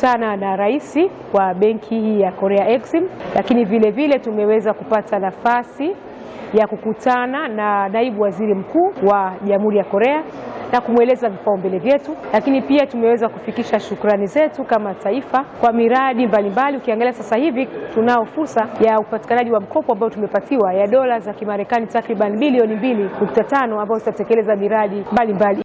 tumekutana na rais wa benki hii ya Korea Exim, lakini vile vile tumeweza kupata nafasi ya kukutana na naibu waziri mkuu wa Jamhuri ya Korea na kumweleza vipaumbele vyetu, lakini pia tumeweza kufikisha shukrani zetu kama taifa kwa miradi mbalimbali. Ukiangalia sasa hivi tunao fursa ya upatikanaji wa mkopo ambao tumepatiwa ya dola za Kimarekani takriban bilioni mbili nukta tano ambao zitatekeleza miradi mbalimbali.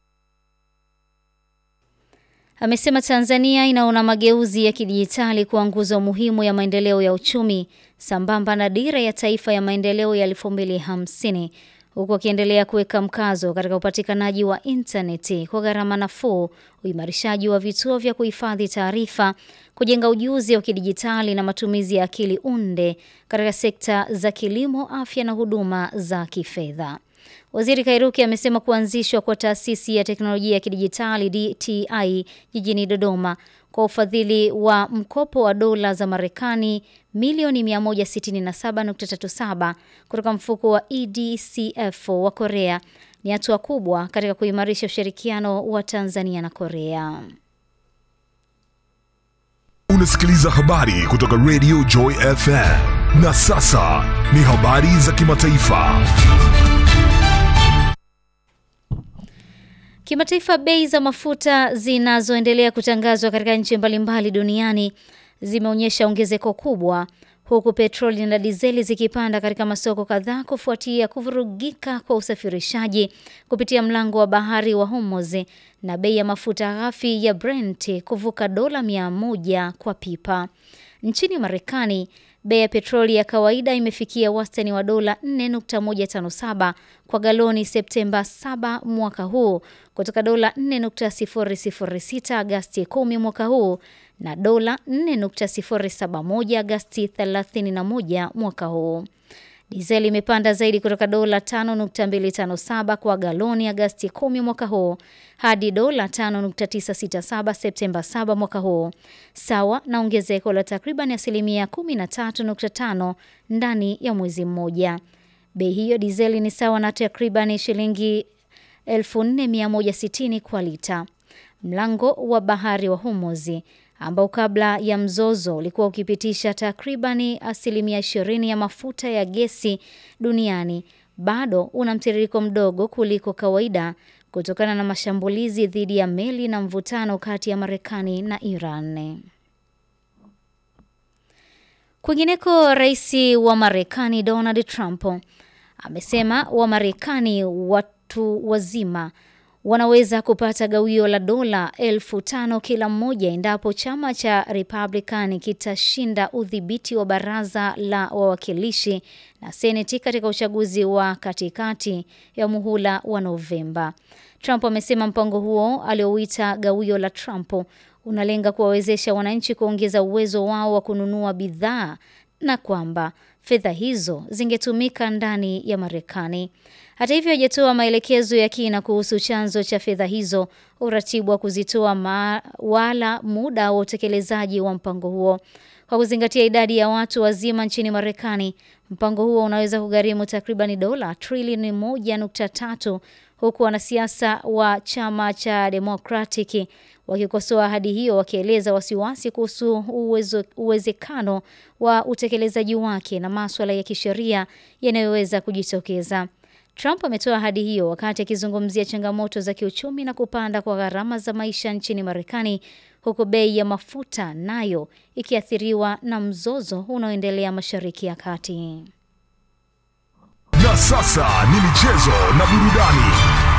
Amesema Tanzania inaona mageuzi ya kidijitali kuwa nguzo muhimu ya maendeleo ya uchumi sambamba na dira ya taifa ya maendeleo ya 2050 huku akiendelea kuweka mkazo katika upatikanaji wa intaneti kwa gharama nafuu, uimarishaji wa vituo vya kuhifadhi taarifa, kujenga ujuzi wa kidijitali na matumizi ya akili unde katika sekta za kilimo, afya na huduma za kifedha. Waziri Kairuki amesema kuanzishwa kwa taasisi ya teknolojia ya kidijitali DTI jijini Dodoma kwa ufadhili wa mkopo wa dola za Marekani milioni 167.37 kutoka mfuko wa EDCF wa Korea ni hatua kubwa katika kuimarisha ushirikiano wa Tanzania na Korea. Unasikiliza habari kutoka Radio Joy FM. Na sasa ni habari za kimataifa. Kimataifa, bei za mafuta zinazoendelea kutangazwa katika nchi mbalimbali duniani zimeonyesha ongezeko kubwa huku petroli na dizeli zikipanda katika masoko kadhaa kufuatia kuvurugika kwa usafirishaji kupitia mlango wa bahari wa Hormuz na bei ya mafuta ghafi ya Brent kuvuka dola mia moja kwa pipa. Nchini Marekani, bei ya petroli ya kawaida imefikia wastani wa dola 4.157 kwa galoni Septemba 7 mwaka huu kutoka dola 4.006 Agasti 10 mwaka huu na dola 4.071 Agasti 31 mwaka huu. Dizeli imepanda zaidi kutoka dola 5.257 kwa galoni Agasti 10 mwaka huu hadi dola 5.967 Septemba 7 mwaka huu, sawa na ongezeko la takriban asilimia 13.5 ndani ya mwezi mmoja. Bei hiyo dizeli ni sawa na takriban shilingi 4160 kwa lita. Mlango wa bahari wa Hormuz ambao kabla ya mzozo ulikuwa ukipitisha takribani asilimia 20 ya mafuta ya gesi duniani bado una mtiririko mdogo kuliko kawaida kutokana na mashambulizi dhidi ya meli na mvutano kati ya Marekani na Iran. Kwingineko, rais wa Marekani Donald Trump amesema Wamarekani watu wazima wanaweza kupata gawio la dola elfu tano kila mmoja endapo chama cha Republican kitashinda udhibiti wa baraza la wawakilishi na seneti katika uchaguzi wa katikati ya muhula wa Novemba. Trump amesema mpango huo aliouita gawio la Trump unalenga kuwawezesha wananchi kuongeza uwezo wao wa kununua bidhaa na kwamba fedha hizo zingetumika ndani ya Marekani. Hata hivyo, hajatoa maelekezo ya kina kuhusu chanzo cha fedha hizo, uratibu wa kuzitoa ma wala muda wa utekelezaji wa mpango huo. Kwa kuzingatia idadi ya watu wazima nchini Marekani, mpango huo unaweza kugharimu takribani dola trilioni moja nukta tatu huku wanasiasa wa chama cha Democratic wakikosoa ahadi hiyo, wakieleza wasiwasi kuhusu uwezo, uwezekano wa utekelezaji wake na maswala ya kisheria yanayoweza kujitokeza. Trump ametoa ahadi hiyo wakati akizungumzia changamoto za kiuchumi na kupanda kwa gharama za maisha nchini Marekani, huku bei ya mafuta nayo ikiathiriwa na mzozo unaoendelea Mashariki ya Kati. Na sasa ni michezo na burudani.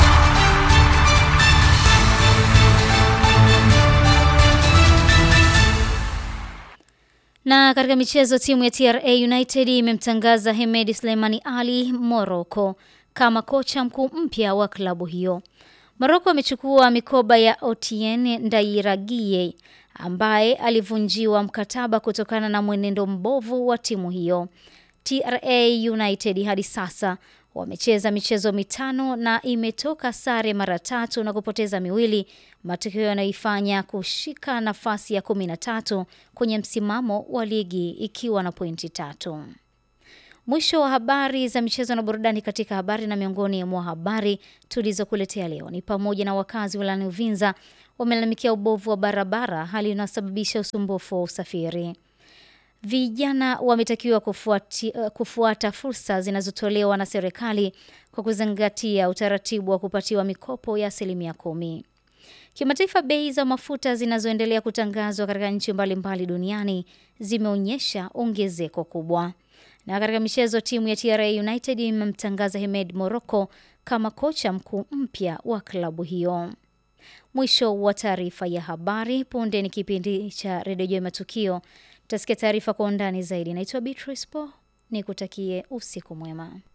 Na katika michezo, timu ya TRA United imemtangaza Hemed Sleimani Ali Morocco kama kocha mkuu mpya wa klabu hiyo. Morocco amechukua mikoba ya Otien Ndairagie ambaye alivunjiwa mkataba kutokana na mwenendo mbovu wa timu hiyo. TRA United hadi sasa wamecheza michezo mitano na imetoka sare mara tatu na kupoteza miwili, matokeo yanayoifanya kushika nafasi ya kumi na tatu kwenye msimamo wa ligi ikiwa na pointi tatu. Mwisho wa habari za michezo na burudani. Katika habari na miongoni mwa habari tulizokuletea leo ni pamoja na wakazi wilayani Uvinza wamelalamikia ubovu wa barabara, hali inayosababisha usumbufu wa usafiri. Vijana wametakiwa kufuati, kufuata fursa zinazotolewa na serikali kwa kuzingatia utaratibu wa kupatiwa mikopo ya asilimia kumi. Kimataifa, bei za mafuta zinazoendelea kutangazwa katika nchi mbalimbali duniani zimeonyesha ongezeko kubwa. Na katika michezo, timu ya TRA United imemtangaza Hemed Morocco kama kocha mkuu mpya wa klabu hiyo. Mwisho wa taarifa ya habari. Punde ni kipindi cha Redio Joi Matukio, tutasikia taarifa kwa undani zaidi. Naitwa Beatrice Po, nikutakie usiku mwema.